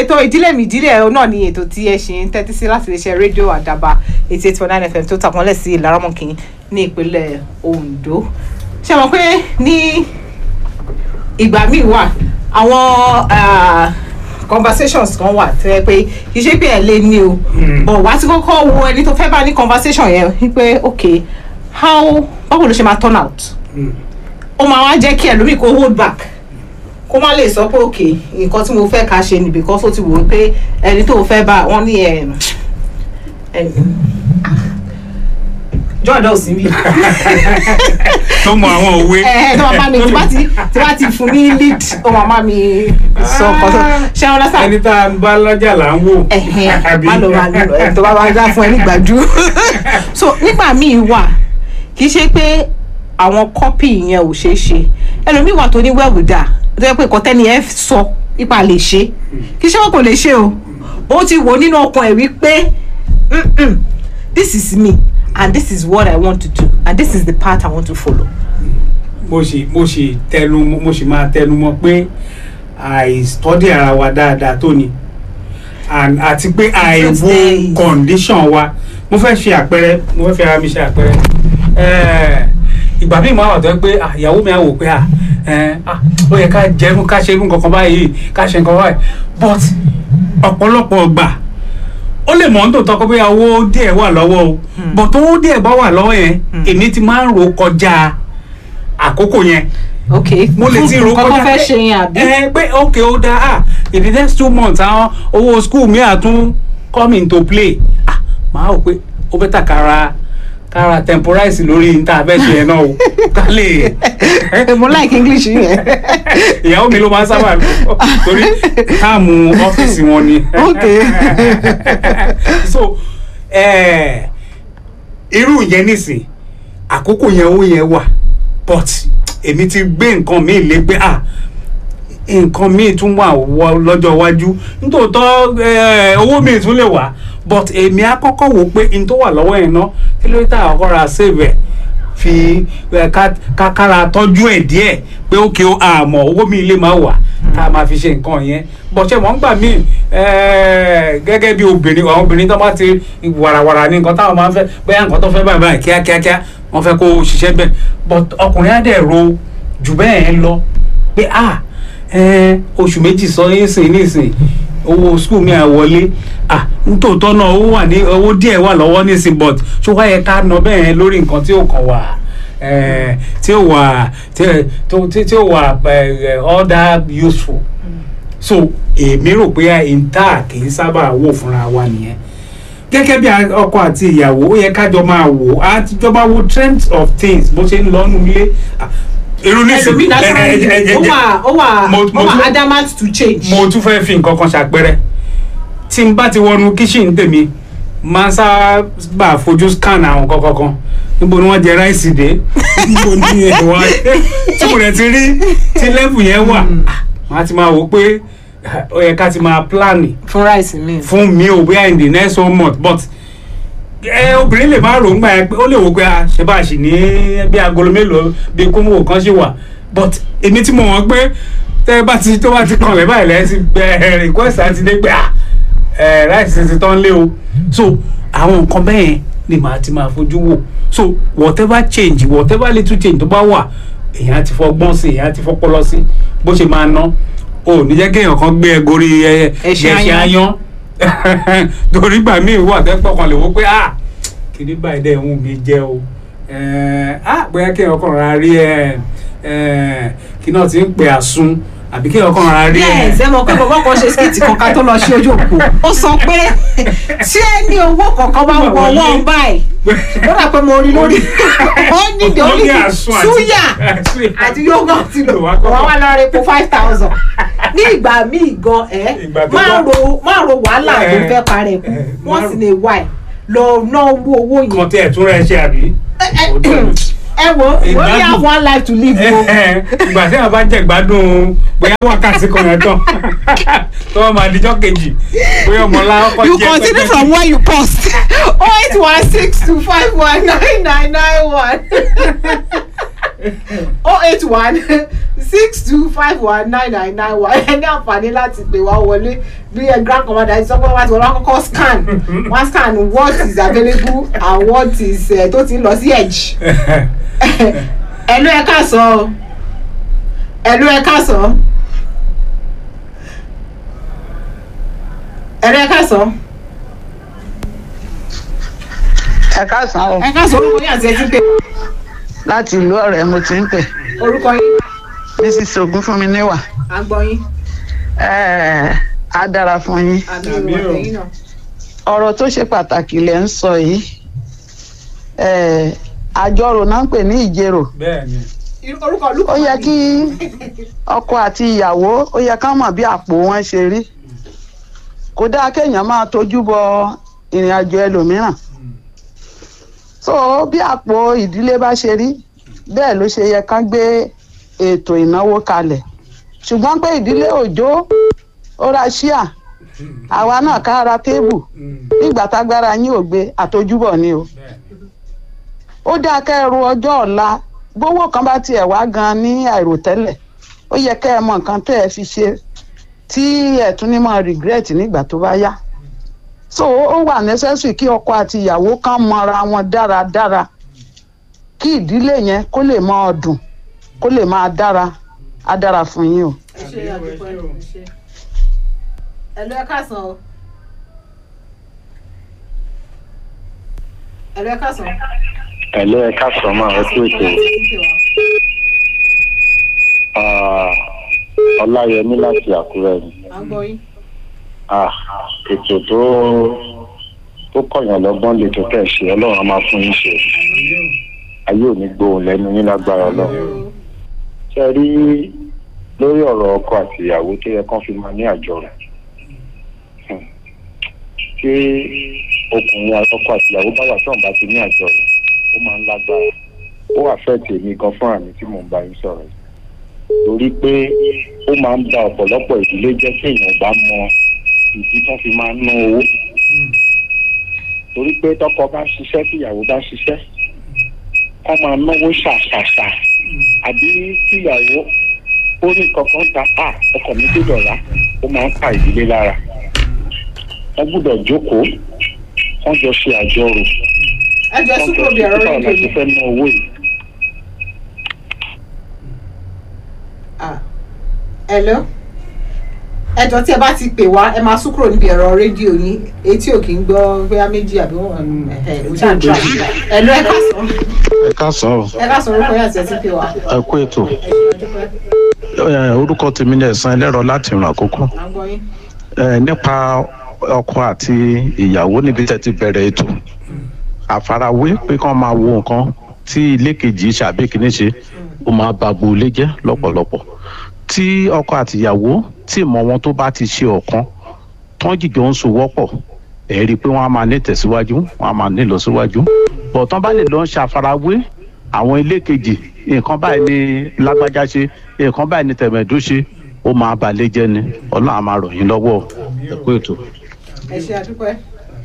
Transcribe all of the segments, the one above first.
ètò ìdílé mi ìdílé ẹ̀ náà ni ètò tí ẹ ṣe ń tẹ́tí sí láti lè ṣe rédíò àdàbà eighty eight point nine fm tó tàpọ́nlẹ̀ sí ìlaramọ̀kìn ní ìpínlẹ̀ ondo ṣe mọ̀ pé ní ìgbà míì wà àwọn ah, conversations kan wà tó yẹ pé kì í ṣe pé ẹ lé ní o but wá ti kọ́kọ́ wo ẹni tó fẹ́ bá ní conversation yẹn wípé ok how báwo ló ṣe máa turn out ó máa wá jẹ́ kí ẹlòmíì kó hold back kó má lè sọ pé ok nǹkan tí mo fẹ́ ká ṣe ni because ó ti wò ó pé ẹni tó fẹ́ bá wọ́n ní ẹ̀ jọ́ọ̀dọ̀ sí mi tó mọ àwọn òwe. ẹ tó máa bá mi tí bá ti tí bá ti fún ní lead ó máa bá mi sọ ọkọ tó ṣé wọn lọ́sàn ẹni tá a ń bá lọ́jà là ń wò. ẹ̀hìn má lọ máa lọ ẹ̀ tó bá bá dá fún ẹ nígbàjú so nígbà míì wà kì í ṣe pé àwọn kọ́pì yẹn ò ṣeé ṣe ẹlòmíì wà tó ní wẹ́wùdà tó yẹ pé nǹkan tẹ́ni ẹ sọ ipa lè ṣe kì í ṣe wọn kò lè ṣe o ó ti wò nínú ọkàn ẹ̀ wípé "Mm-mm, this is me and this is what I want to do and this is the path I want to follow. mo sì mo sì tẹnu mo sì máa tẹnu mọ́ pé àìstọ́dí ara wa dáadáa tó ni and àti pé àìwo days. condition wa mo fẹ́ ṣe àpẹẹrẹ mo fẹ́ fi ara mi ṣe àpẹẹrẹ Eh, ìgbà míì máa wà tó yẹ pé ah, ìyàwó mi á wò pé ah, eh, ah, ó yẹ ká jẹun ká ṣe irú nǹkan kan báyìí ká ṣe nǹkan báyìí but ọ̀pọ̀lọpọ̀ ọgbà ó lè mọ̀ ń tòótọ́ pé bóyá owó díẹ̀ wà lọ́wọ́ o but owó díẹ̀ bá wà lọ́wọ́ yẹn èmi ti máa ń rò kọjá àkókò yẹn ok mo lè ti rò kọ́kọ́ kọjá fẹ́ ṣe yẹn àbí. ẹ pé ok ó dáa ah in the next two months àwọn owó school mi à tún come into play ah màá rò pé ó bẹ́tà kára kára temporize lórí níta fẹ́ ṣe yẹn náà o ká lè mo like english yẹn. ìyàwó mi ló máa ń sábà lò torí táàmù ọ́fíìsì wọn ni. Ok. so eh, irú yẹn nísìn àkókò yẹn owó yẹn wà but èmi ti gbé nǹkan mi lé pé ah nǹkan míì tún wà wọ lọ́jọ́ iwájú nítòótọ́ eh, owó míì tún lè wà but èmi á kọ́kọ́ wò pé n tó wà lọ́wọ́ yẹn ná kí ló dé tá a kọ́ra save ẹ̀ fi eh, ká- ká kára tọ́jú ẹ̀ díẹ̀ pé ó kí ó àmọ́ owó mi lè máa wà tá a máa fi ṣe nǹkan yẹn bọ̀ṣẹ̀ wọ́n gbà míì eh, gẹ́gẹ́ bí obìnrin àwọn obìnrin tó bá ti wàràwàrà ní nǹkan táwọn máa ń fẹ́ bóyá nǹkan tó fẹ́ báyìí báyìí kíákíákíá wọ́n fẹ́ kó o ṣiṣẹ́ bẹ́ẹ̀ but ọkùnrin á dẹ̀ ro jù bẹ́ẹ̀ lọ pé ah eh, oṣù méjì sọ yín sìn nísìn owó skul mi à wọlé ah nítòótọ́ náà owó wà ní owó díẹ̀ wà lọ́wọ́ nísìn but ṣó wáyé ká ná bẹ́ẹ̀ lórí nǹkan tí ó kàn wá eh, tí ó wà tí tó- tí tí ó wà eh, all that useful so èmi rò pé ìta kì í sábà wò fúnra wa nìyẹn gẹ́gẹ́ bí a- ọkọ àti ìyàwó ó yẹ kájọ máa wò á jọ máa wo trends of things bó ṣe ń lọ nínú ilé Ah, irú nísìn ẹlòmíì ẹ- ẹ- naturally ẹ- ẹ- ó wà ó wà Mo- ó mo wà tún- adamant to change. mo tún fẹ́ fi nǹkan kan ṣàpẹrẹ tí n bá ti wọnú kíṣìn tèmi máa ń sábà fojú scan àwọn kankan kan níbo ni wọ́n jẹ ráìsì dé níbo ni ẹ̀wà tí mo rẹ̀ ti rí tí lẹ́bù yẹn wà máa ti máa wò pé ó yẹ ká ti máa plan fún rice mi. fún mi ò bóyá in the next one month but ẹ obìnrin lè má rògbà ẹ pé ó lè wò pé a ṣe bá a ṣì ní bí agolo mélòó bí kóńgò kan ṣe wà but èmi tí mo wọ́n pé tẹ́ ẹ bá ti tó bá ti kàn lẹ́ báyìí lẹ́yìn sí ẹ request àti dé pé à ẹ rice ti tán lé o so àwọn nǹkan bẹ́ẹ̀ ni màá ti máa fojú wò so whatever change whatever little change tó bá wà èèyàn ti fọgbọ́n sí èèyàn ti fọpọlọ sí bó ṣe máa ná o ò ní jẹ́ kéèyàn kan gbé ẹ gorí ẹ Ẹṣin ẹṣin aáyán. aáyán torí gbà míì wà tẹ́pọ̀ kan lè wò pé ah kìíní báyìí dẹ̀ ń wù mí jẹ́ o Eh, ah bóyá kéèyàn kan rà rí ẹ kí náà ti ń pè àsun àbí kéèyàn kan rà rí ẹ. yes ẹ mọ̀ pé bàbá kan ṣe skit kan ká tó lọ sí ojú òpó ó sọ pé tí ẹ ní owó kankan bá wọ ọwọ́ báyìí ó dà pé mo rí lórí ó ní the Ó ní only thing àsun àti- súyà àsun àti yogurt lò Wà á kọ́kọ́. wọ́n wá lọ rẹ epo five thousand ní ìgbà míì gan ẹ Ìgbà tó máa bá- ro máa ro wàhálà tó Eh, fẹ́ parẹ́ kù eh, wọ́n máa sì ro- lè wá ẹ̀ lọ ná owó owó kan yẹn tí ẹ̀ tún rẹ̀ ṣe àbí. ẹ wo we only Ìgbádùn. have one life to live o. ìgbà tí a bá jẹ gbádùn bóyá wákàtí kan yẹn tán tó wọn máa dijọ́ kejì bóyá ọmọlá ọkọ you jẹ continue from where you paused oh eight one six two five one nine nine nine one. oh eight one six two five one nine nine nine one ẹ ní àǹfààní láti pè wá wọlé bí ẹ grand commander ẹ sọ pé wọ́n ti wọ́n kọ́kọ́ scan wọ́n scan what is available and what is uh, tó ti ń lọ sí edge ẹ̀lú ẹ káàsán ẹ̀lú ẹ káàsán ẹ̀lú ẹ káàsán ẹ káàsán o ẹ káàsán orúkọ yín àti ẹ ti ń pè láti ìlú ọ̀rẹ́ mo ti ń pè orúkọ yín mrs ogun fún mi níwà à ń gbọ́ yín Ẹ́ẹ̀, á dára fún yín àmì Àmì ìwà o. tẹ̀yìn náà. ọ̀rọ̀ tó ṣe pàtàkì lẹ̀ ń sọ yìí Ẹ́ẹ̀, àjọrò náà ń pè ní ìjérò bẹ́ẹ̀ ni orúkọ olùkọ́ ó yẹ kí ọkọ àti ìyàwó ó yẹ ká mọ̀ bí àpò wọn ṣe rí kò dáa kéèyàn máa tójú bọ ìrìn àjò ẹlòmíràn so bí àpò ìdílé bá ṣe rí bẹ́ẹ̀ ló ṣe yẹ ká gbé ètò ìnáwó kalẹ̀ ṣùgbọ́n pé ìdílé òjò ó ra ṣíà àwa náà ká ra téèbù nígbà tágbára yín ò gbé àtojúbọ̀ ni o bẹ́ẹ̀ ó dáa kẹ́ ẹ ro ọjọ́ ọ̀la gbówó kan bá tiẹ̀ wá gan ní àìròtẹ́lẹ̀ ó yẹ kẹ́ ẹ mọ nǹkan tẹ́ ẹ fi ṣe tí ẹ tún ní mọ regret nígbà tó bá yá so ó wà necessary kí ọkọ àti ìyàwó kan mọra wọn dáradára kí ìdílé yẹn kó lè máa dùn kó lè máa dára á dára fún yín o. ẹ ṣe àdúpọ̀ ẹ ṣe ẹ̀lú ẹ káàsán o ẹ̀lú ẹ káàsán ẹ̀lẹ́ ẹ̀ka sọ̀mọ́ ẹ kú ètò Ah, ọláyẹmí láti àkúrẹ́ ni à ń gbọ́ yín Ah, ètò tó tó kọ̀yàn lọ́gbọ́n lè tó tẹ̀ ṣe ọlọ́run á máa fún yín ṣe ayé ò ní gbóhùn lẹ́nu yín lágbára ọlọ́run ṣe rí lórí ọ̀rọ̀ ọkọ àti ìyàwó tó yẹ kán fi máa ní àjọrò Hmm. tí ọkùnrin ọkọ àti ìyàwó bá wà tí wọn bá ti ní àjọrò ó máa ń lágbára ó wà fẹ́ tèmi gan fún àmì tí mò ń bá yín sọ̀rọ̀ yìí torí pé ó máa ń ba ọ̀pọ̀lọpọ̀ ìdílé jẹ́ tí èèyàn bá mọ ìdí tó fi máa ń ná owó torí pé tọkọ bá ṣiṣẹ́ tíyàwó bá ṣiṣẹ́ kọ́ máa náwó ṣàṣàṣà àbí tíyàwó ó ní kankan ta á ọkọ̀ mi gbọ́dọ̀ rà ó máa ń pa ìdílé lára wọ́n gbọ́dọ̀ jókòó wọ́n jọ ṣe àjọrò ẹ jọ wọ́n súpò jọ bí ṣe ẹ̀rọ báwo la rédíò ṣe yìí fẹ́ ná owó yìí. Ah. ẹ̀lú ẹ jọ tí ẹ bá ti pè wá ẹ máa sún kúrò níbi ẹ̀rọ rédíò yín etí ò kì í gbọ́ bóyá méjì àbí wọn ẹ̀ ẹ̀ ṣáà tra ẹ̀lú ẹ káàsán ẹ káàsán o ẹ káàsán orúkọ yín àti ẹ ti pè wá ẹ kú ètò ẹ ṣe àdúpẹ́ Ẹ, orúkọ tèmi ní ẹ̀sán ẹlẹ́rọ láti ìrìn àkókò à ń gbọ́ yín Ẹ, nípa ọkọ àti ìyàwó níbi tẹ́ ti bẹ̀rẹ̀ ètò àfarawé pé kán máa wo nǹkan tí ilé kejì ṣàbí kìíní ṣe ó máa ba gbolé jẹ́ lọ́pọ̀lọpọ̀ tí ọkọ àti ìyàwó tí ìmọ̀ wọn tó bá ti ṣe ọ̀kan tán jìjọ ń sowọ́pọ̀ ẹ̀ rí i pé wọ́n á máa ní tẹ̀síwájú wọ́n á máa ní ìlọsíwájú bọ̀ tán bá lè lọ ń ṣàfarawé àwọn ilé kejì nǹkan báyìí ni lágbájá ṣe nǹkan báyìí ni tẹ̀mẹ̀dú ṣe ó máa balẹ̀ jẹ́ ni ọlọ́run á máa ràn yín lọ́wọ́ ẹ kú ètò. ẹ ṣe àdúpẹ́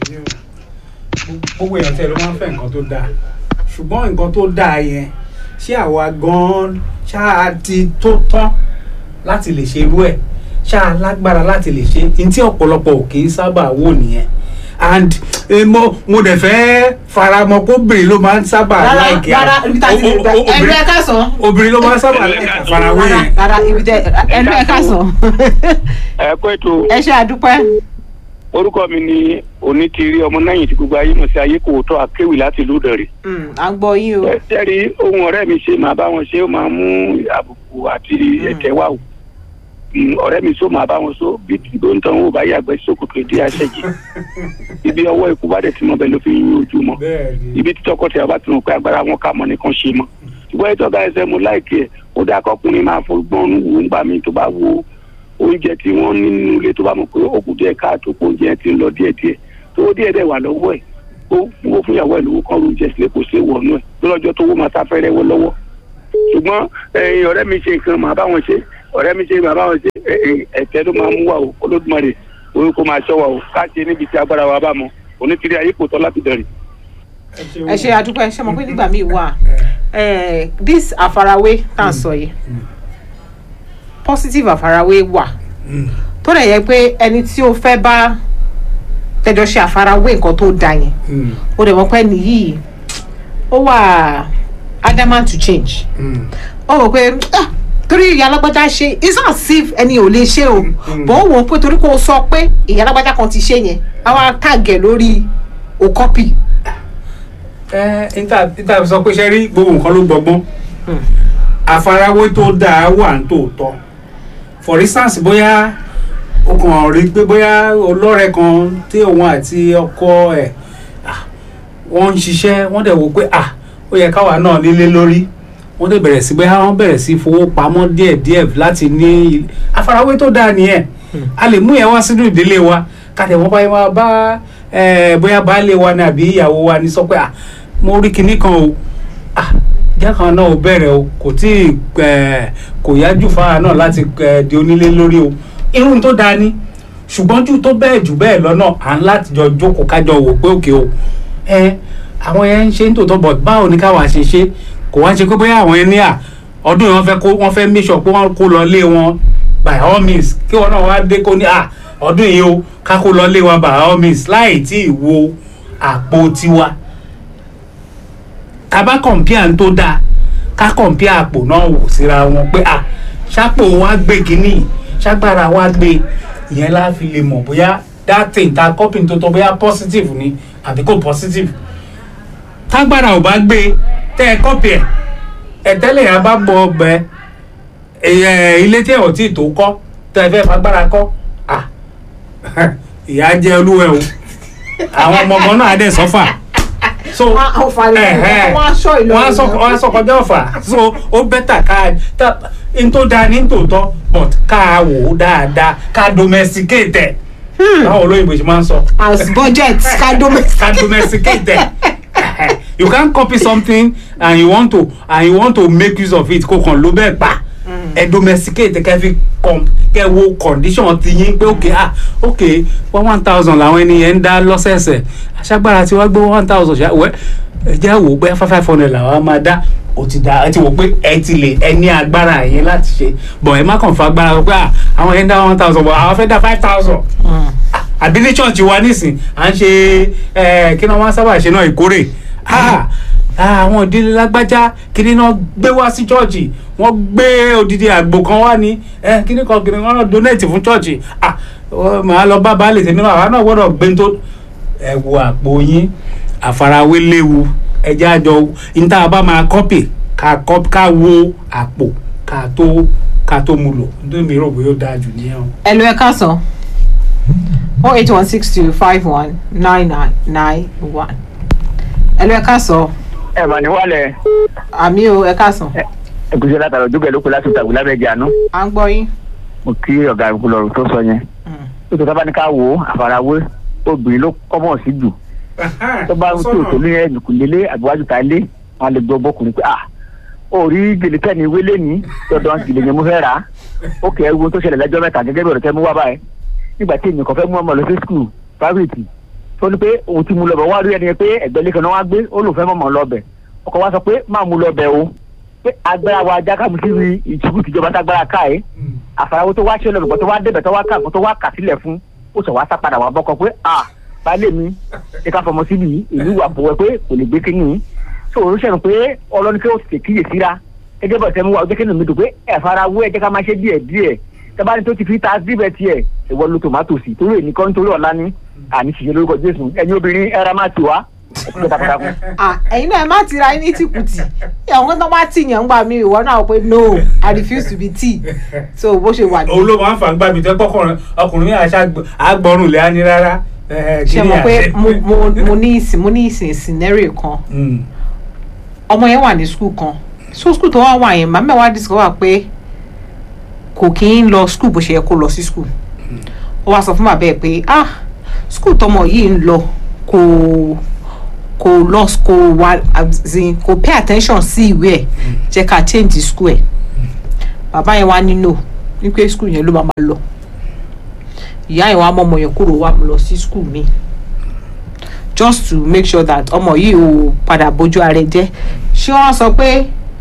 gbogbo èèyàn tẹ ló máa ń fẹ́ nǹkan tó dáa ṣùgbọ́n nǹkan tó dáa yẹn ṣé àwa gan-an ṣáà ti tó tán láti lè ṣe irú ẹ̀ ṣáà lágbára láti lè ṣe ní tí ọ̀pọ̀lọpọ̀ ò kì í sábà wò nìyẹn and eh, mo mo dẹ̀ fẹ́ faramọ́ kóbìnrin ló máa ń sábà rárá láìkí rárá ibi tá a ti lè gbà ẹ̀lú ẹ káàsán obìnrin ló máa ń sábà láìkí àfarawé rárá yẹn rárá ibi tẹ ẹ̀lú ẹ káàsán ẹ kó ètò ẹ ṣe àdúpẹ́ orúkọ mi ni onítìrí ọmọ náà yìí tí gbogbo ayé mọ̀ sí ayé kò tọ́ akéwì láti ìlú Ìdànrè. Mm, à ń gbọ́ yín o tẹ́rí ohun ọ̀rẹ́ mi ṣe máa bá wọn ṣe ó máa mú àbùkù àti ẹ̀tẹ́ wà o. Mm, ọ̀rẹ́ mi sọ máa bá wọn sọ bí gbóǹtàn ò bá yàgbẹ́ sókòtò ìdí àṣẹjì. ibi ọwọ́ ikú bá dẹ̀ ti mọ bẹ́ẹ̀ ló fi yín ojú mọ́. bẹ́ẹ̀ ni ibi tí tọkọtaya bá ti mọ̀ pé agbára wọn kà mọ́ nìkan ṣe mọ́. ṣùgbọ́n ètò ọ̀gá ẹsẹ̀ mo láìkí ẹ̀ ó dáa kọkùnrin máa fọgbọ́n wò ń gbà mí tó bá wo oúnjẹ tí wọ́n ní nínú ilé tó bá mọ̀ pé ó kù díẹ̀ káàtó pé oúnjẹ ti ń lọ díẹ̀díẹ̀ tó díẹ̀ dẹ̀ wà lọ́wọ́ ẹ̀ ó wó fún ìyàwó ẹ̀ lówó kan oúnjẹ sílé kò sí wọnú ẹ̀ lọ́jọ́ tó wó máa ta fẹ́rẹ́ wọ lọ́wọ́ ṣùgbọ́n ẹ̀yin ọ̀rẹ́ mi ṣe nǹkan màá bá wọn ṣe ọ̀rẹ́ mi ṣe màá bá wọn ṣe ẹ̀tẹ́ ló máa mú wa o Olódùmarè orí kó máa ṣọ́ wa o ká ṣe níbi tí agbára wa bá mọ onítìrí ayé kò tọ́ láti bẹ̀rẹ̀ ẹ ṣe àdúpẹ́ ṣe mọ̀ pé nígbà míì wà eh, this àfarawé tá à ń sọ yìí positive àfarawé wà Mm. tó dẹ̀ yẹ pé ẹni tí o fẹ́ bá tẹjọ ṣe àfarawé nǹkan tó da yẹn Mm. ó dẹ̀ mọ̀ pé nìyí ó wà adamant to change Mm. ó wò pé "Ah, torí ìyá alágbájá ṣe it's not as if ẹni ò lè ṣe o bọ̀ ó wò ó pé torí kó o sọ pé ìyá alágbájá kan ti ṣe yẹn àwa tàgẹ̀ lórí o copy ẹ níta níta sọ pé ṣe rí gbogbo nǹkan ló gbọgbọ́n àfarawé tó dáa wà ní tòótọ́ for instance bóyá o kàn rí pé bóyá olórẹ kan tí òun àti ọkọ ẹ̀ ah, wọ́n ń ṣiṣẹ́ wọ́n dẹ̀ wò pé ah ó yẹ káwa náà nílé lórí wọ́n dẹ̀ bẹ̀rẹ̀ sí bóyá wọ́n bẹ̀rẹ̀ sí fowó pamọ́ díẹ̀díẹ̀ láti ní àfarawé tó dáa nìyẹn a lè mú yẹn wá sínú ìdílé wa ká tẹ̀ wọ́n báyìí máa bá eh, bóyá baálé wa ni àbí ìyàwó wa ni sọ pé ah mo rí kinní kan o ah ìjà kan náà ò bẹ̀rẹ̀ o kò tí ì eh, kò yájú fáwa náà láti eh, di onílé lórí o irun tó dáa ni ṣùgbọ́n jù tó bẹ́ẹ̀ jù bẹ́ẹ̀ lọ́nà à ń láti jọ jókòó kájọ wò pé òkè o ẹ àwọn yẹn ń ṣe ń tòótọ́ bọ̀ báwo ni káwa ṣe ṣe kò wá ṣe pé bóyá àwọn yẹn ní à ọdún yìí wọ́n fẹ́ kó wọ́n fẹ́ make sure pé wọ́n kó lọ lé wọn by all means kí wọn náà wá dé kó ní à ọdún yìí o ká kó lọ lé wọn by all means láì tí ì wo àpò tiwa ká bá kọ̀ǹpíà ń tó dáa ká kọ̀ǹpíà àpò náà wò síra wọn pé à ṣàpò wa gbé kínní ṣàgbára wa gbé ìyẹn la fi lè mọ̀ bóyá that thing ta copy tó tọ́ bóyá positive ni àbí kò positive tágbára ò bá gbé tẹ́ ẹ copy ẹ̀ ẹ̀tẹ́lẹ̀ yẹn bá gbọ́ ọbẹ̀ ẹ̀ ilé tí ẹ̀ ò tí ì tó kọ́ tẹ́ ẹ fẹ́ fagbára kọ́ à ìyá jẹ́ olúwẹ̀ o àwọn ọmọ ọmọ náà á dẹ̀ sọ́fà so Wọ́n á fà lọ, ẹ̀hẹ́, wọ́n á sọ ìlọrin wọ́n á sọ náà. wọ́n á sọ kọjá ọ̀fà so ó bẹ́tà ká tá n tó da ní tòótọ́ but ká wò ó dáadáa ká domesticate ẹ̀ báwo olóyìnbó ṣe máa ń sọ as budget kádómẹ. can domesticate them. you can't copy something and you want to and you want to make use of it kó kàn ló bẹ́ẹ̀ pa ẹ domesticate kẹ́ fi com kẹ́ wo condition ti yín pé ok ah ok one one thousand làwọn ènìyàn ń dá lọ́sẹ̀ẹ̀sẹ̀ aṣágbára tí wọ́n gbé one thousand ṣá wẹ́ ẹ jẹ́ wò ó pé five five hundred làwọn á máa dá o ti dá ẹ ti wò pé ẹ ti lè ẹ ní agbára yẹn láti ṣe bọ̀ ẹ má kàn fa agbára pé ah àwọn yẹn ń dá one thousand bọ̀ àwọn fẹ́ dá five thousand àbí ní church wa nísìn à ń ṣe ẹ kí ni wọn sábà ṣe náà ìkórè Ah, ah, àwọn ìdílé lágbájá kíní náà gbé wá sí chọ́ọ̀chì wọ́n gbé odidi àgbò kan wá ní ẹ kíní kan kíní kan náà donate fún chọ́ọ̀chì ah ọ, màá lọ bá baálé tèmi náà àwa náà gbọ́dọ̀ gbé tó ẹ wo àpò yín àfarawé léwu ẹjẹ́ àjọ níta bá máa kọ́pì ká kọ́pì ká wo àpò ká tó ká tó mu lò nítorí mi rò bóyá ó dáa jù nìyẹn o. ẹ lọ ẹ káàsán oh eight one six two five one nine nine nine one ẹ lọ ẹ káàsán ẹ mà ní wàlẹ̀ àmì o ẹ káàsán ẹkùnṣẹ́ látara ojúbẹ̀ ló kó láti ìtàgùn lábẹ́jẹ́ àná à ń gbọ́ yín. mo kí ọ̀gá ìkúlọ̀rù tó sọ yẹn tó tó tábà ní ká wò ó àfarawé obìnrin ló kọ́mọ̀ sí jù tó bá ń tó tó ní ẹnìkùn lélẹ̀ àbíwájú ta lé wọn lè gbọ́ bọ́kùnrin pé ah orí gèlè tẹ̀ ní wélé ní dandan gèlè yẹn mo fẹ́ rà á ó kẹ́ ewu tó ṣẹlẹ̀ lẹ́jọ́ mẹ́ta gẹ́gẹ́ bí ọ̀rọ̀ tẹ́ mú wá báyìí nígbà tí èèyàn kan fẹ́ mú ọmọ lọ sí skul private tó ní pé òun ti mú lọ bẹ̀ wá rí ẹni yẹn pé ẹgbẹ́ lẹ́kan náà wá gbé ó lòun fẹ́ mọ̀mọ́ lọ bẹ̀ ọkọ̀ wa sọ pé má mú lọ bẹ̀ o pé agbára wa ajá kàmú sí ìtìkú tìjọba tágbára ká ẹ̀ àfarawé tó wá ṣe lọ́dọ̀ tó wá débẹ̀ tó wá kà tó wá kà sílẹ̀ fún ó sọ wá sá padà wá bọ́kọ pé à baálé mi ẹ ká fọmọ síbi yìí èyí wà bọ̀wẹ́ pé kò lè gbé kínní tó o ṣẹ̀rù pé ọlọ́ni kí ó ti kíyè síra gẹ́gẹ́ bọ̀ tẹ́mu wa ọjọ́ kínní mi dùn pé ẹ farawé ẹ jẹ́ ká máa ṣe díẹ̀ díẹ̀ tẹ́báni tó ti fi ta síbẹ̀ tiẹ̀ ìwọ ló tòmátò sí torí èyí kọ́ nítorí ọ̀la ní àní ṣìṣe lórúkọ Jésù ẹ̀yin obìnrin ẹ̀rá máa ti wá ẹ̀kú takuntakun. Ah, ẹ̀yin náà ẹ má tira yín ní tìkùtì àwọn tó bá tì yàn ń gbà mí ìwọ náà pé no i refuse to be tea so bó ṣe wà ní. olóòwò àǹfààní mi tẹ́ kọ́kọ́rọ́ ọkùnrin yẹn àṣà àgbọ̀rùn lẹ́yìn ní rárá. ṣe mọ̀ pé mo mo mo ní ìsìn mo ní ìsìn scenario kan ọmọ yẹn wà ní school kan so school tó wá wà yẹn màmá wa discover pé kò kí ń lọ school bó ṣe yẹ kó lọ sí school ó wá sọ fún bàbá ẹ pé ah school tọmọ yìí ń lọ kò kò lọ kò wà as in kò pay attention sí ìwé ẹ jẹ́ ká change school ẹ bàbá yẹn wá ní no ní pé school yẹn ló máa máa lọ ìyá yẹn wá mọ ọmọ yẹn kúrò wá lọ sí school mi just to make sure that ọmọ yìí ò padà bójú ara ẹ jẹ́ ṣé wọ́n sọ pé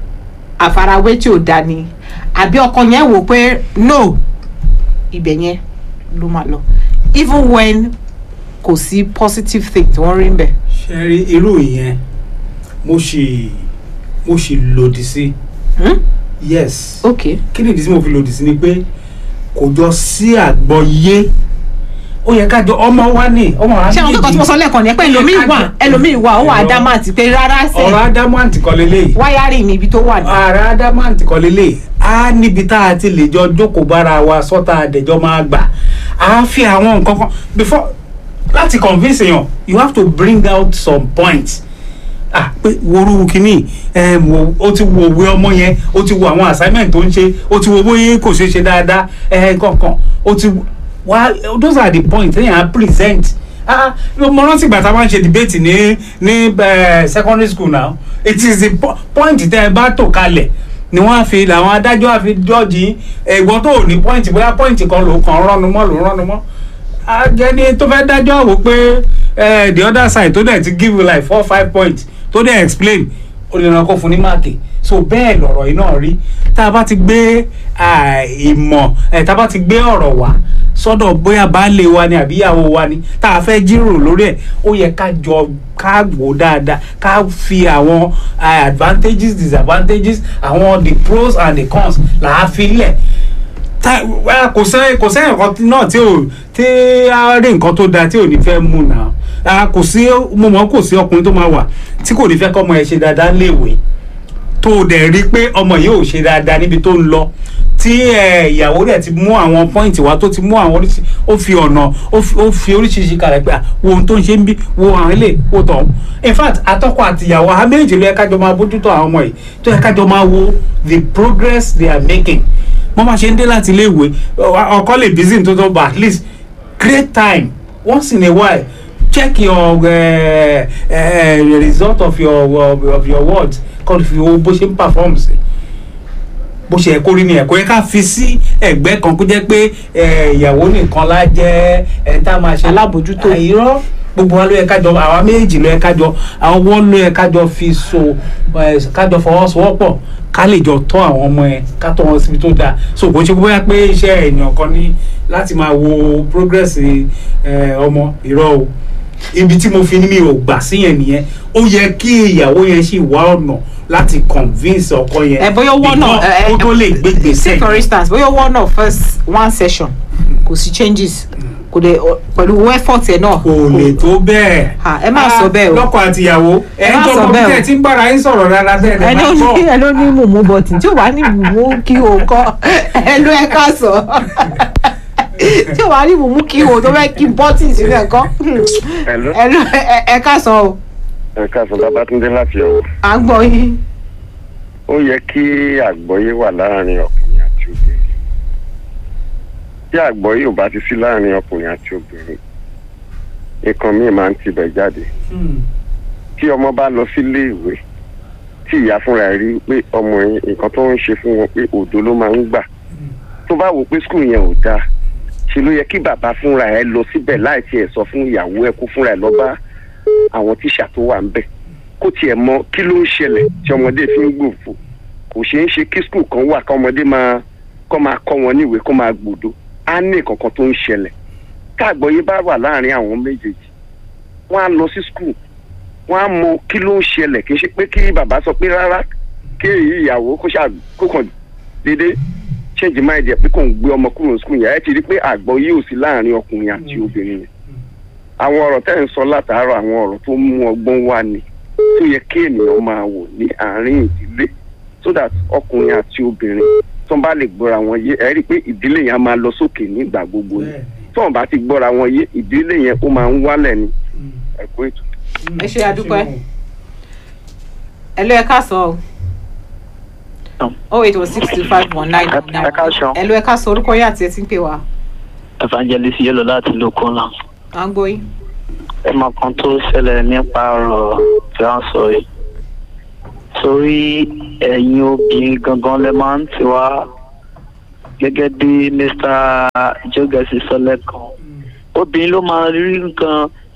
àfarawé tí ò da ni àbí ọkọ yẹn wò pé no ibẹ̀ yẹn ló máa lọ even when kò sí positive thing tí wọ́n rí ń bẹ̀. ṣe rí irú ìyẹn mo sì mo sì lòdì sí Hmm? yes ok kí nìdí tí mo fi lòdì sí ni pé kò jọ sí àgbọ́yé ó yẹ ká jọ ọmọ wa ní ọmọ wa ṣé àwọn akẹ́kọ̀ọ́ tí mo sọ lẹ́ẹ̀kan ni ẹ pé ẹlòmíì wà ẹlòmíì wà ó wà ádámàtì pé rárá ọ̀rọ̀ sẹ́ adamant kọ́ lélẹ́yìí wáyárì ní ibi tó wà ní. ààrẹ adamant kọ́ lélẹ́yìí á níbi tá a ti lè jọ jókòó bára wa sọ́tà àdẹ̀jọ́ máa gbà á fi àwọn nǹkan kan before láti convince èèyàn you have to bring out some points ah pé woru kínní ẹ wo ó ti wo òwe ọmọ yẹn ó ti wo àwọn assignment tó ń ṣe ó ti wo bóyá kò ṣe ṣe dáadáa ẹ kankan ó ti wá those are the points ẹ̀yàn á present ah mo rántí ìgbà tá a máa ń ṣe debate ní ní eh, secondary school now it is the po point tẹ ẹ bá tò kalẹ̀ ni wọ́n á fi làwọn adájọ́ á fi jọ́ọ̀jì ẹ̀gbọ́n tó ò ní point bóyá point kan ló kàn rọ́nu mọ́ ló rọ́nu mọ́ agẹni tó fẹ́ dájọ́ wò pé eh, the other side tó dẹ̀ ti give you like four five points tó dẹ̀ explain ó lè ràn kó fún ní máàkì so bẹ́ẹ̀ lọ̀rọ̀ yìí náà rí tá a bá ti gbé ah, ìmọ̀ eh, tá a bá ti gbé ọ̀rọ̀ wá sọ́dọ̀ bóyá baálé wa ni àbí ìyàwó wa ni tá a fẹ́ jíròrò lórí ẹ̀ ó yẹ ká jọ ká wò dáadáa ká fi àwọn ah, advantages disadvantages àwọn the pros and the cons là á fi lẹ̀ ta wá kò sẹ́ kò sẹ́yìn kan náà tí ò tí a rí nǹkan tó da tí ò ní fẹ́ mú nà á kò sí mo mọ̀ kò sí ọkùnrin tó máa wà tí kò ní fẹ́ kọ́ ọmọ ẹ̀ ṣe dáadáa léèwé tó o dẹ̀ rí pé ọmọ yìí ò ṣe dáadáa níbi tó ń lọ tí ẹ, ìyàwó rẹ̀ ti mú àwọn pọ́ìntì wá tó ti mú àwọn oríṣi ó fi ọ̀nà ó fi- ó fi oríṣiríṣi kalẹ̀ pé à, wo ohun tó ń ṣe ń bí wo àwọn ilé wo tọ̀hún in fact atọ́kọ àti ìyàwó àwọn méjì ló yẹ kájọ máa bójútó àwọn ọmọ yìí tó yẹ kájọ máa wo the progress they are making wọ́n máa ṣe ń dé láti ilé ìwé ọ- ọkọ lè busy tó tó but at least create time once in a while check your uh, uh, result of your of, of your words kọ́ fi wo bó ṣe ń perform sí bó ṣe yẹ kó rí ni ẹ̀kọ́ yẹ ká fi sí ẹ̀gbẹ́ kan kó jẹ́ pé eh, ìyàwó nìkan la jẹ́ ẹ̀ tá a máa ṣe Alábòójútó. àìrọ́ gbogbo wa ló yẹ kájọ àwa méjì ló yẹ kájọ àwọn wọ́n ló yẹ kájọ fi so eh, kájọ fọwọ́sowọ́pọ̀ ká lè jọ tọ́ àwọn ọmọ ẹ ká tọ́ wọn síbi tó dáa so kò ń ṣe bóyá pé iṣẹ́ èèyàn kan ní láti máa wo progress eh, ọmọ ìrọ̀ o ibi tí mo fi ní mi ò gbà sí yẹn nìyẹn ó yẹ kí ìyàwó yẹn sì wá ọ̀nà láti convince ọkọ yẹn ẹ bóyá owó náà before ó tó lè gbé gbèsè say for instance bóyá owó náà first one session kò sí changes kò dé pẹ̀lú effort ẹ̀ náà kò lè tó bẹ́ẹ̀. Ah, ẹ má sọ bẹ́ẹ̀ o. lọ́kọ àti ìyàwó ẹ̀ má ń sọ tọ́ ọmọ bẹ́ẹ̀ o. bí ẹ ti ń bára yín sọ̀rọ̀ rárá bẹ́ẹ̀ ẹ lè ló má ní gbọ́. ẹ ló ní mùmú bọ̀tì tí ò wá ní mùmú kí o kọ́ ẹ ló ẹ ká sọ tí ò wá ní mùmú kí o tó fẹ́ kí bọ́tì sínú ẹ̀ kọ́ Hello. ẹ ló ẹ- ẹ ká sọ o ẹ káàsán babatunde láti ọ̀wọ̀ à ń gbọ́ yín ó yẹ kí àgbọ́yé wà láàrin ọkùnrin àti obìnrin tí àgbọ́yé ò bá ti sí láàrin ọkùnrin àti obìnrin nǹkan míì máa ń tibẹ̀ jáde Hmm. tí ọmọ bá lọ sílé ìwé tí ìyá fúnra ẹ̀ rí pé ọmọ yẹn nǹkan tó ń ṣe fún wọn pé òdo ló máa ń gbà tó bá wò pé skul yẹn ò dáa ṣe ló yẹ kí bàbá fúnra ẹ̀ lọ síbẹ̀ láì tiẹ̀ sọ fún ìyàwó ẹ̀ kó fúnra ẹ̀ lọ bá àwọn tíṣà tó wà ń bẹ̀ kó tiẹ̀ mọ kí ló ń ṣẹlẹ̀ tí ọmọdé fi ń gbòfò kò ṣeé ṣe kí skul kan wà kọ́mọdé máa kọ́ máa kọ́ wọn níwèé kó máa gbòdo á ní kankan tó ń ṣẹlẹ̀ káàgbọ́yé bá wà láàrin àwọn méjèèjì wọ́n á lọ sí skul wọ́n á mọ kí ló ń ṣẹlẹ̀ kì í ṣe pé kí bàbá sọ pé rárá kí èyí ìyàwó kó ṣáà kó kàn déédéé change mind ẹ̀ pé kò ń gbé ọmọ kúrò ní skul yẹn ẹ ti rí pé àgbọ́yé ò sí láàrin ọkùnrin àti obìnrin yẹn àwọn ọ̀rọ̀ tẹ́ ń sọ látàárọ̀ àwọn ọ̀rọ̀ tó mú ọgbọ́n wá ni tó yẹ kí ènìyàn máa wò ní àárín ìdílé so that ọkùnrin àti obìnrin tó ń bá lè gbọ́ra wọn yé ẹ rí i pé ìdílé yẹn á máa lọ sókè nígbà gbogbo ni Bẹ́ẹ̀ni. tó ń bá ti gbọ́ra wọn yé ìdílé yẹn ó máa ń wálẹ̀ ni Hmm. ẹ̀kọ́ ètò. Ẹ ṣé, a dúpẹ́. ẹ ló ẹ ká sọ o oh eight one six two five one nine nine Ẹ káàsán. ẹ ló ẹ ká sọ orúkọ yín àti ẹ ti ń pè wá evangelist yẹlò láti lókun náà à ń gbọ́ yín. ẹ mọ kan tó ṣẹlẹ̀ nípa ọ̀rọ̀ tí wọ́n sọ yìí torí ẹ̀yin obìnrin gangan lẹ máa ń tiwa gẹ́gẹ́ bí mr jogesi sọ lẹ́kan obìnrin ló máa rí nǹkan tó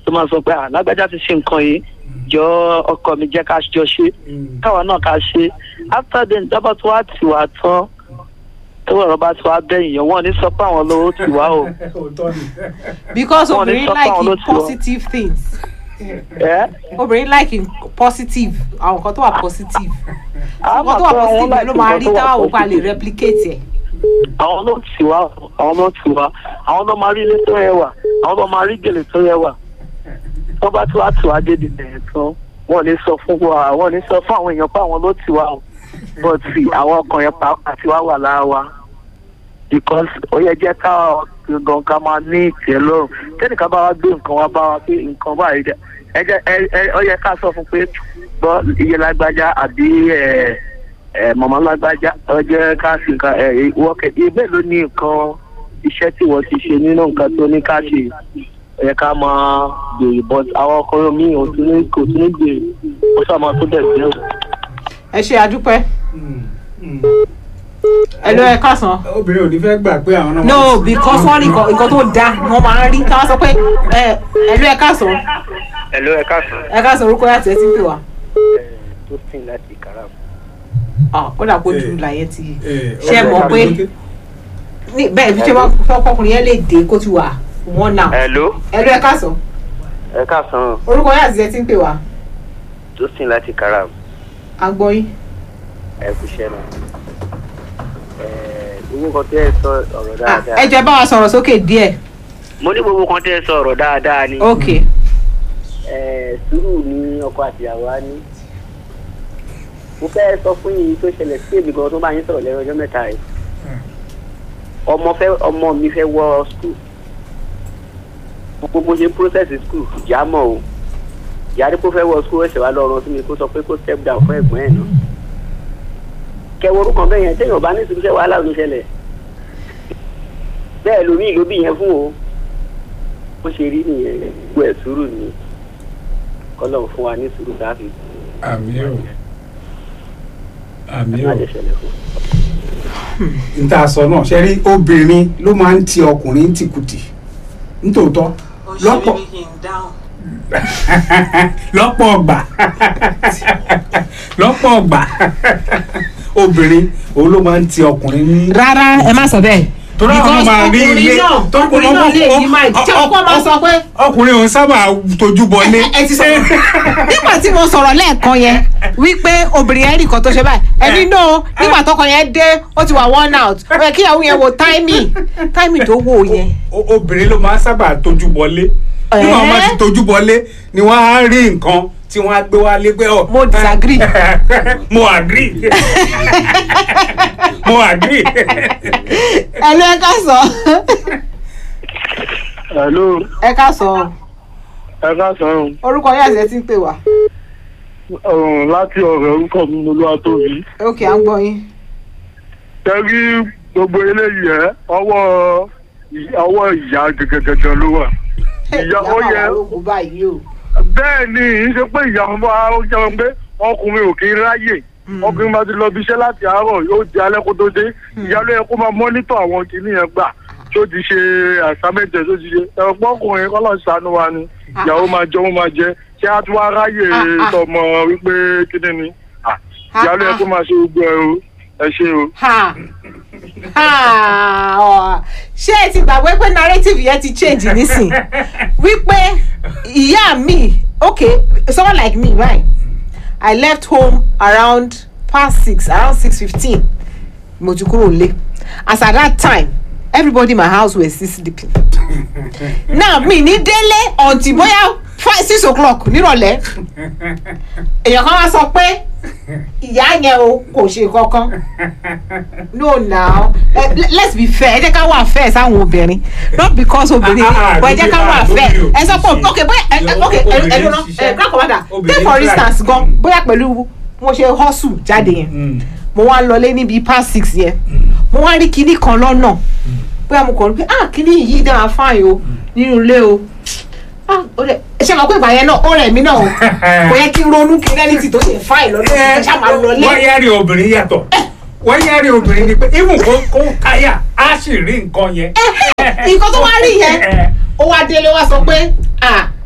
tó máa sọ pé alágbájá ti ṣe nǹkan yìí jọ ọkọ mi jẹ́ ká jọ ṣe káwa náà ká ṣe after then dábàá tó wá tì wá tán tó ọ̀rọ̀ bá ti wá bẹ́yìn yẹn wọ́n ní sọ pé àwọn lówó tì wá o òótọ́ ni. because Wọ́n ní obìnrin sọ pé àwọn ló like ti wọ. positive things ẹ́ obìnrin like in positive àwọn nǹkan tó wà positive àwọn nǹkan tó wà positive ló máa rí táwọn òkú a lè replicate ẹ̀. àwọn ló tì wá àwọn ló tì wá àwọn ló máa rí ilé tó rẹwà àwọn ló máa rí gèlè tó rẹwà tó bá tí wàá tì wá dé dìde tán wọn ní sọ fún wa wọn ní sọ fún àwọn èèyàn pé àwọn ló tì wá o but àwọn ọkàn yẹn pàápàá tí wàá wà lára wa because ó yẹ jẹ́ ká gan ká máa ní ìtẹ́ lọ́rùn tẹ́nìkan bá wá gbé nǹkan wá bá wa pé nǹkan báyìí dẹ ẹ jẹ́ ẹ ẹ ó yẹ ká sọ fún pé gbọ́ iye lágbájá àbí ẹ̀ ẹ mọ̀mọ́ lágbájá ọjọ́ ká sí nǹkan ẹ wọ́kẹ́ ibẹ̀ ló ní nǹkan iṣẹ́ tí wọ́n ti ṣe nínú nǹkan tó ní ká ṣe ẹ ká máa gbèrè but àwọn ọkùnrin mi ò tún ní kò tún ní gbèrè ó sábà tó dẹ̀ gbé o. ẹ ṣe àdúpẹ́ Mm, mm. ẹ ló ẹ kásán. obìnrin ò ní fẹ́ gbà pé àwọn náà. no because wọ́n ní nǹkan nǹkan tó dáa ni wọ́n máa ń rí káwọn sọ pé ẹ ẹ ló ẹ kásán ẹ̀ló ẹ̀ka sàn ẹ kásán orúkọ yàtọ̀ ẹ ti ń pè wá. tó sìn láti kàrà. Ah, ó dà kó Eh. dùn láyé ti Eh, ṣe é mọ̀ pé ọkùnrin ní bẹ́ẹ̀ bí ṣe máa fẹ́ ọkùnrin yẹn lè dé kó ti wà wọ́n náà. ẹ̀ló ẹ ló ẹ kásán ẹ̀ka sàn orúkọ yàtọ̀ ẹ ti ń pè wá. tó sìn láti kàrà à ń gbọ́ yín. ẹ̀kú iṣẹ́ náà. gbogbo kan tẹ́ ẹ sọ ọ̀rọ̀ Ah, ẹ jẹ́ bá wa sọ̀rọ̀ sókè díẹ̀. mo ní gbogbo kan tẹ́ ẹ sọ ọ̀rọ̀ dáadáa ni. ok Eh, sùúrù ni ọkọ àtìyàwó á ní. mo fẹ́ sọ fún yín tó ṣẹlẹ̀ sí èmi gan tó bá yín sọ̀rọ̀ lẹ́yìn ọjọ́ mẹ́ta rẹ̀. ọmọ fẹ́ ọmọ mi fẹ́ wọ skul. gbogbo ṣe process skul ìyá mọ̀ o. ìyá ní kó fẹ́ wọ skul ẹ̀ṣẹ̀ wa lọ́rùn sí mi kó sọ pé kó step down fún ẹ̀gbọ́n ẹ̀ náà. kẹwọ́ orúkọ bẹ́ẹ̀ yẹn téèyàn bá ní ìṣubú ṣẹ́ wàhálà ò ní ṣẹlẹ̀. bẹ́ẹ̀ lomi ìlú bí yẹn fún o. bó ṣe rí nìyẹn gbogbo ẹ̀ sùúrù nìyẹn kọlọ́n fún wa ní sùúrù káfí àmì o àmì o má lè ṣẹlẹ̀ fún. n ta sọ náà ṣe rí obìnrin ló máa ń ti ọkùnrin tìkùtì nítòótọ́ lọ́pọ̀ lọ́pọ̀ ọgbà lọ́pọ̀ ọgbà obìnrin òun ló máa ń ti ọkùnrin ní. rárá ẹ má sọ bẹ́ẹ̀. torí àwọn máa rí ilé ọkùnrin náà lè ní máa tí ọkọ máa sọ pé ọkùnrin òun sábà tójú bọlé. ẹ ti sọ nígbà tí mo sọ̀rọ̀ lẹ́ẹ̀kan yẹn wípé obìnrin yẹn rí nǹkan tó ṣe báyìí ẹni náà nígbà tọkọ yẹn dé ó ti wà one out ó yẹ kí ìyàwó yẹn wo timing timing tó wò yẹn. O- obìnrin ló máa ń sábà tójú bọlé nígbà wọn bá ti tójú bọlé ni wọn á rí nǹkan tí wọn á gbé wá lé pé ọ. Mo disagree. mo agree mo agree. ẹ ló ẹ ká sọ hello ẹ ká sọ ẹ káàsán orúkọ yẹn àti ẹ ti ń pè wá ọ̀run láti ọ̀rọ̀ orúkọ mi mo lọ́wọ́ tóbi. ok à ń gbọ́ yín. tẹ́rí gbogbo eléyìí ẹ̀ ọwọ́ ọwọ́ ìyá gẹ́gẹ́gẹ́gẹ́ ló wà. ìyá ó yẹ ogun báyìí o. bẹ́ẹ̀ ni ì ń ṣe pé ìyá ọmọ ó jẹun pé ọkùnrin ò kí ń ráyè ọkùnrin máa ti lọ bí iṣẹ́ láti àárọ̀ yóò di alẹ́ kó tó dé ìyá ló yẹ kó máa mọ́nítọ̀ àwọn kìíní yẹn gbà tó ti ṣe àsámẹ́jẹ tó ti ṣe ẹ̀rọ pọ́kùnrin kọ́lọ́ ṣàánú wa ni ìyàwó máa jẹ òun máa jẹ ṣé a tún wá ráyè Ah, ah. tọmọ wípé kíní ni Ah, ìyá ló yẹ kó máa ṣe gbogbo ẹ o ẹ ṣe o. ha ha ọ ṣé ẹ ti gbàgbé pé narrative yẹn ti change nísìn wípé ìyá mi okay someone like me right i left home around past six around six fifteen mo ti kúrò nílé as at that time everybody in my house were still sleeping now mi ní délé until bóyá five six o'clock nírọ̀lẹ́ èèyàn kan wá sọ pé ìyá yẹn o kò ṣe kankan no now eh, le- let's be fair ẹ jẹ́ ká wà fair sáwọn obìnrin not because obìnrin Ah, ah, ah, but ẹ jẹ́ ká wà lóbi- fair lóbi o. ẹ sọ pé ok bóyá ẹ ẹ- ok ẹ ẹ Obìnrin dúró ṣiṣẹ́. ẹ grand commander take Obìnrin for try. instance gan Mm. bóyá pẹ̀lú mo ṣe hustle jáde yẹn Mm. mo wá lọlé níbi past six yẹn mo wá rí kinní kan lọ́nà bóyá mo kàn rí pé ah kinní yìí dára fáìn o nínú ilé o ah ó dẹ ṣe máa pé ìgbà yẹn náà ó rẹ̀ mí náà o kò yẹ kí n ronú kí rẹ́lítì tó ṣe fáìn lọ́dún ẹ̀ ṣá máa lọlé wọ́n yára obìnrin yàtọ̀ wọ́n yára obìnrin ni pé even kó kó káyà á sì rí nǹkan yẹn. nǹkan tó wá rí yẹn ó wá délé wá sọ pé ah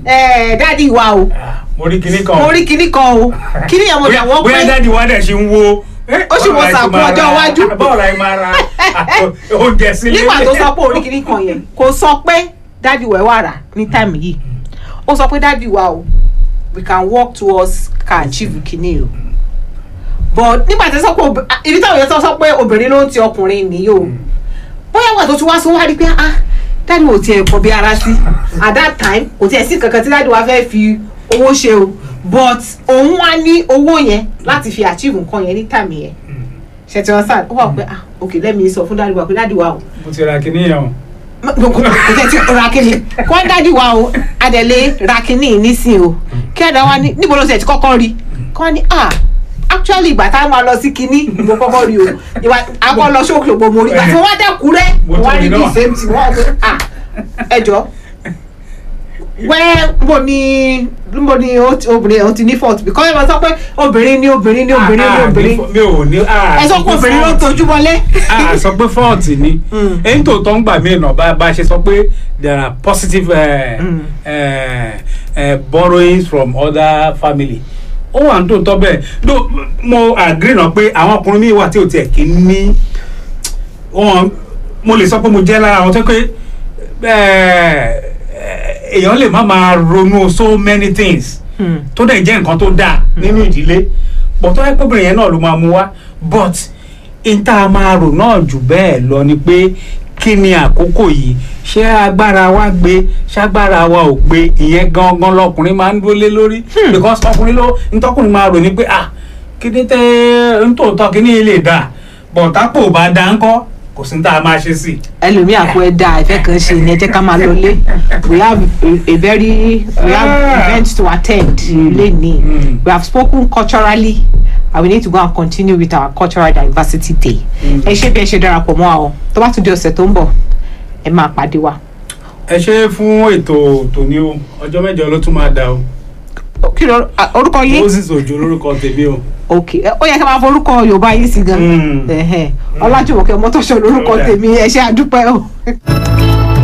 ẹ dáàdi wa o mo rí kinní kan mo rí kinní kan o kinní yẹn mo bóyá dà wọ́n bóyá pé dáàdi wa dẹ̀ ṣe ń wo Ó sì wo sàkún ọjọ́ iwájú. báwo la ẹ máa ra oúnjẹ sílé nígbà tó sọ pé orí kinní kan yẹn kò sọ pé dáàdi wa ẹ wà rà ní táìmù yìí ó sọ pé dáàdi wa o we can work towards can achieve kinní o but nígbà tó sọ pé ob- ah, ibi táwọn yẹn sọ sọ pé obìnrin ló ń ti ọkùnrin nìyí o bóyá wà tó tún wá sọ wá rí pé ah dáàdi wa ò tiẹ̀ kọ bí ara sí at that time kò tiẹ̀ sí kankan tí dáàdi wa fẹ́ fi owó ṣe o but òun wá ní owó yẹn láti fi achieve nǹkan yẹn ní táìmù yẹn ṣètì ọ̀sán ó wà pé ah ok lẹ́mi sọ fún dáàdi wa pé dáàdi wa o mo ti ra kinní yẹn o kò tẹ̀ tí ra kínní kọ́ dáàdi wa o adẹ̀lé ra kínní nísìn o kí ẹ̀dá wa ní níbo ló ṣe ti kọ́kọ́ rí kọ́ ni ah actually ìgbà tá a máa lọ sí kínní mo kọ́kọ́ rí o ìwà akọ́ lọ sókè ògbó mo rí ìgbà tí wọ́n wá dẹ́kun rẹ́ Mo wọ́n á tún rí rí bí náà. same thing wọ́n á pé ah ẹjọ́ wẹ́ mo ní mo ní ó ti- obìnrin ó ti ní fault because ẹ máa sọ pé obìnrin ní obìnrin ní obìnrin ní Ah, ah, obìnrin mi ò ní ah, ẹ sọ pé obìnrin ló ń tojú mọ́lé. a sọ pé fọ́ọ̀tì ni Mm. èyí tó tọ́ ń gbà mí nà bá bá a ṣe sọ pé there are positive uh, Mm. uh, uh, borrowings from other family ó wà ní tòótọ́ bẹ́ẹ̀ no mo agree náà pé àwọn ọkùnrin mi wà tí ò tiẹ̀ kí ń ní wọn mo lè sọ pé mo jẹ́ lára àwọn tó pé eh, èèyàn lè má máa ronú so many things Hmm. tó dẹ̀ jẹ́ nǹkan tó dáa nínú ìdílé but tó yẹ kó obìnrin yẹn náà ló máa mú wá but n tá a máa rò náà jù bẹ́ẹ̀ lọ ni pé kí ni àkókò yìí ṣé agbára wa gbé ṣágbára wa ò gbé ìyẹn gangan lọkùnrin máa ń dúró lé lórí because ọkùnrin ló ntọ́kùnrin máa rò ní pé ah kí ni tẹ́ ntòótọ́ kí ni ilé dà but tápò bá dá ńkọ́ kò sí ní tá a máa ṣe sí i. ẹlòmíì àpò ẹ̀dá ìfẹ́ kan ṣe ni ẹ jẹ́ ká máa lọlé we have a, a very we have Ah. events to attend lẹ́ni Mm. we have spoken culturally and we need to go and continue with our cultural diversity day ẹ ṣe bí ẹ ṣe darapọ̀ mọ́ àwọn tó bá tún di ọ̀sẹ̀ tó ń bọ̀ ẹ máa pàdé wa. ẹ ṣe fún ètò tòní o ọjọ́ mẹ́jọ ló tún máa dà o kí ló ah, orúkọ yín moses òjò lórúkọ tèmi o. ok ẹ, ó yẹ ká máa forúkọ yorùbá yín sí gan Mm. Ẹhẹ́n. ọlájúwọ̀kẹ́ mọ́tòṣọ́ lórúkọ Ó dà. tèmi ẹ ṣe àdúpẹ́ o.